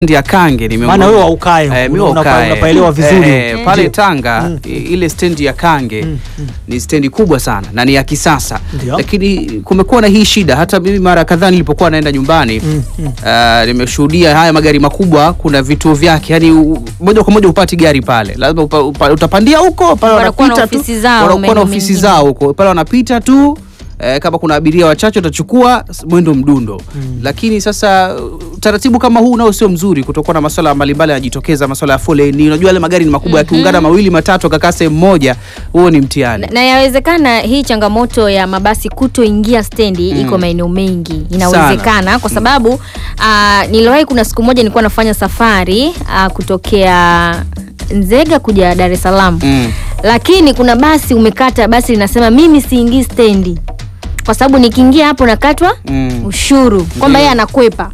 stendi ya Kange ni Maana wewe haukae huko, Eh, mimi una- haukae. unapaelewa vizuri. Eh, Mm. pale Ndio. Tanga Mm. i- ile stendi ya Kange Mm, mm. ni stendi kubwa sana na ni ya kisasa, Ndio. lakini kumekuwa na hii shida. Hata mimi mara kadhaa nilipokuwa naenda nyumbani Mm, mm. ah, nimeshuhudia haya magari makubwa, kuna vituo vyake, yani u- moja kwa moja upati gari pale, lazima upa, upa, utapandia huko pale, Wanakuwa na wanapita tu, ofisi zao wanakuwa na maeneo ofisi mengine. zao huko pale, wanapita tu eh, kama kuna abiria wachache utachukua s- mwendo mdundo lakini sasa uh, utaratibu kama huu nao sio mzuri, kutokuwa na masuala mbalimbali yanajitokeza, masuala ya foleni. Unajua yale magari ni makubwa, yakiungana mawili matatu akakaa sehemu moja, huo ni mtihani. na, na yawezekana hii changamoto ya mabasi kutoingia stendi iko maeneo mengi inawezekana kwa sababu uh, niliwahi kuna siku moja nilikuwa nafanya safari uh, kutokea Nzega kuja Dar es Salaam Mm. lakini kuna basi umekata basi linasema mimi siingii stendi kwa sababu nikiingia hapo nakatwa Mm. ushuru kwamba Ndio. yeye anakwepa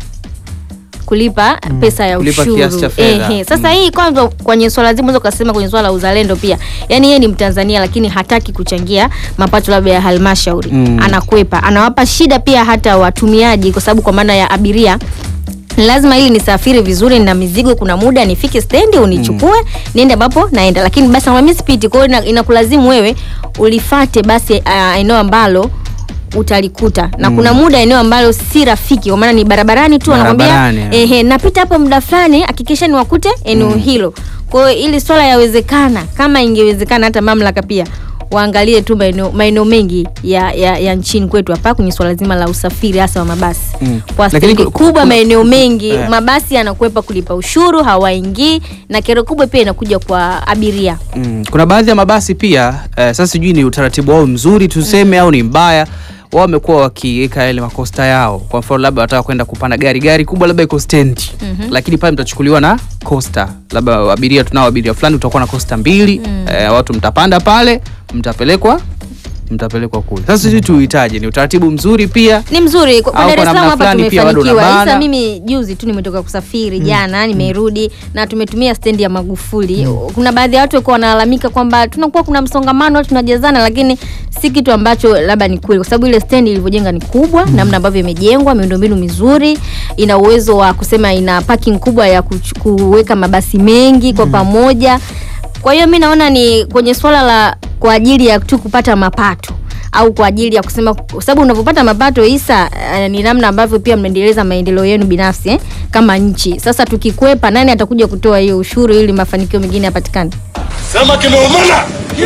kulipa pesa ya Kulipa ushuru kiasi cha fedha. Ehe. Sasa Mm. hii kwanza kwenye swala zima unaweza ukasema kwenye swala la uzalendo pia, yaani yeye ni Mtanzania lakini hataki kuchangia mapato labda ya halmashauri Mm. anakwepa, anawapa shida pia hata watumiaji, kwa sababu kwa maana ya abiria lazima ili nisafiri vizuri na mizigo, kuna muda nifike stendi unichukue niende ambapo naenda, lakini basi nakwambia mimi sipiti. Kwa hiyo ina- inakulazimu wewe ulifate basi ah, eneo ambalo utalikuta na kuna muda eneo ambalo si rafiki, kwa maana ni barabarani tu, anakwambia Barabarani, eh. ehe, napita hapo muda fulani, hakikisha niwakute eneo hilo. Kwa hiyo ili swala yawezekana, kama ingewezekana, hata mamlaka pia waangalie tu maeneo maeneo mengi ya, ya, ya nchini kwetu hapa kwenye swala zima la usafiri hasa wa mabasi Mm. kwa Lakini stendi ku- kubwa kuna- maeneo mengi Eh. mabasi yanakwepa kulipa ushuru, hawaingii na kero kubwa pia inakuja kwa abiria. Mm. Kuna baadhi ya mabasi pia eh, sasa sijui ni utaratibu wao mzuri tuseme au ni mbaya wao wamekuwa wakiweka yale makosta yao. Kwa mfano labda wataka kwenda kupanda gari gari kubwa labda iko stendi lakini pale mtachukuliwa na costa, labda abiria tunao abiria fulani, utakuwa na costa mbili eh, watu mtapanda pale, mtapelekwa mtapelekwa kule. Sasa sisi tuhitaji ni utaratibu mzuri pia ni mzuri kwa kwa Au Dar kwa es Salaam namna hapa fulani pia bado tumefanikiwa. unabana. Sasa mimi juzi tu nimetoka kusafiri jana, nimerudi na tumetumia stendi ya Magufuli. Kuna baadhi ya watu walikuwa wanalalamika kwamba tunakuwa kuna msongamano, watu tunajazana, lakini si kitu ambacho labda ni kweli, kwa sababu ile stendi ilivyojenga ni kubwa, namna ambavyo imejengwa, miundombinu mizuri, ina uwezo wa kusema ina parking kubwa ya kuch- kuweka mabasi mengi kwa pamoja. Kwa hiyo mi naona ni kwenye swala la kwa ajili ya tu kupata mapato au kwa ajili ya kusema, kwa sababu unavyopata mapato Isa, eh, ni namna ambavyo pia mnaendeleza maendeleo yenu binafsi eh, kama nchi. Sasa tukikwepa, nani atakuja kutoa hiyo ushuru ili mafanikio mengine yapatikane? Sema kimeumana.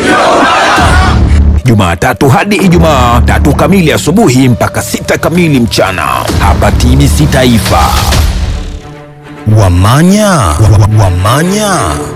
Jumatatu hadi Ijumaa tatu kamili asubuhi mpaka sita kamili mchana hapa TBC Taifa. Wamanya wa- wa- Wamanya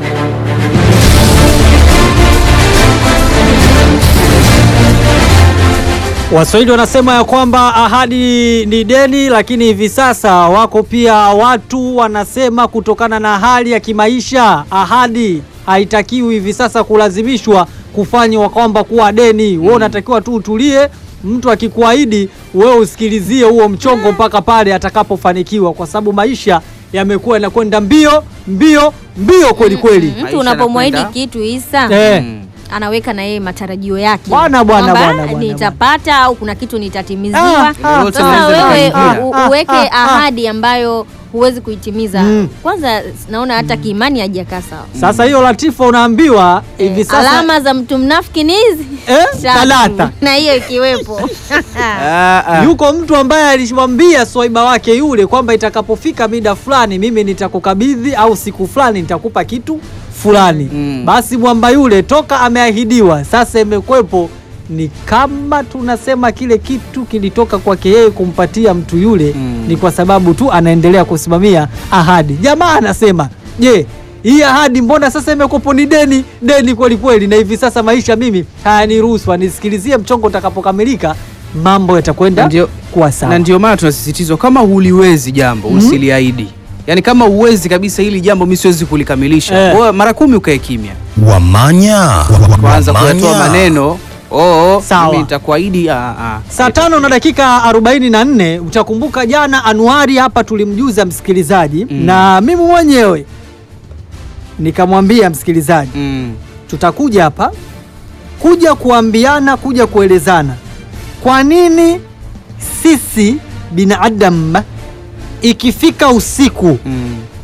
Waswahili wanasema ya kwamba ahadi ni deni, lakini hivi sasa wako pia watu wanasema kutokana na hali ya kimaisha, ahadi haitakiwi hivi sasa kulazimishwa kufanywa kwamba kuwa deni. Wewe unatakiwa tu utulie, mtu akikuahidi wewe usikilizie huo mchongo mpaka pale atakapofanikiwa, kwa sababu maisha yamekuwa yanakwenda mbio mbio mbio kweli kweli. Mtu Maisha unapomwahidi yanakwenda- kitu Isa, Eh. Mm. anaweka na yeye matarajio yake Bwana, bwana, Kwamba bwana, bwana, nitapata au kuna kitu nitatimiziwa. Ah, ah, Yote Sasa yanaweza wewe yakaingia. u- Ah, uweke ah, ah. ahadi ambayo huwezi kuitimiza. Mm. Kwanza naona hata kiimani hajakaa sawa. Sasa hiyo Latifa unaambiwa hivi Eh, sasa alama za mtu mnafiki ni hizi eh, Tatu. talata na hiyo ikiwepo Ah, ah. yuko mtu ambaye alimwambia swaiba wake yule kwamba itakapofika mida fulani mimi nitakukabidhi au siku fulani nitakupa kitu fulani Mm. basi mwamba yule toka ameahidiwa sasa imekwepo ni kama tunasema kile kitu kilitoka kwake yeye kumpatia mtu yule Mm. ni kwa sababu tu anaendelea kusimamia ahadi jamaa anasema je hii ahadi mbona sasa imekwepo ni deni deni kweli kweli na hivi sasa maisha mimi hayaniruhusu anisikilizie mchongo utakapokamilika mambo yatakwenda Ndio- kuwa sawa na ndio maana tunasisitizwa kama huliwezi jambo usiliahidi yaani kama huwezi kabisa hili jambo mi siwezi kulikamilisha Eh. Wewe mara kumi ukae kimya Wamanya wa- wa- kwanza kuyatoa Wamanya. maneno oo Sawa. mimi nitakuahidi ah, ah. saa tano na dakika 44 utakumbuka jana Anuari hapa tulimjuza msikilizaji Mm. na mimi mwenyewe nikamwambia msikilizaji Mm. tutakuja hapa kuja kuambiana kuja kuelezana kwa nini sisi binadamu ikifika usiku Mm.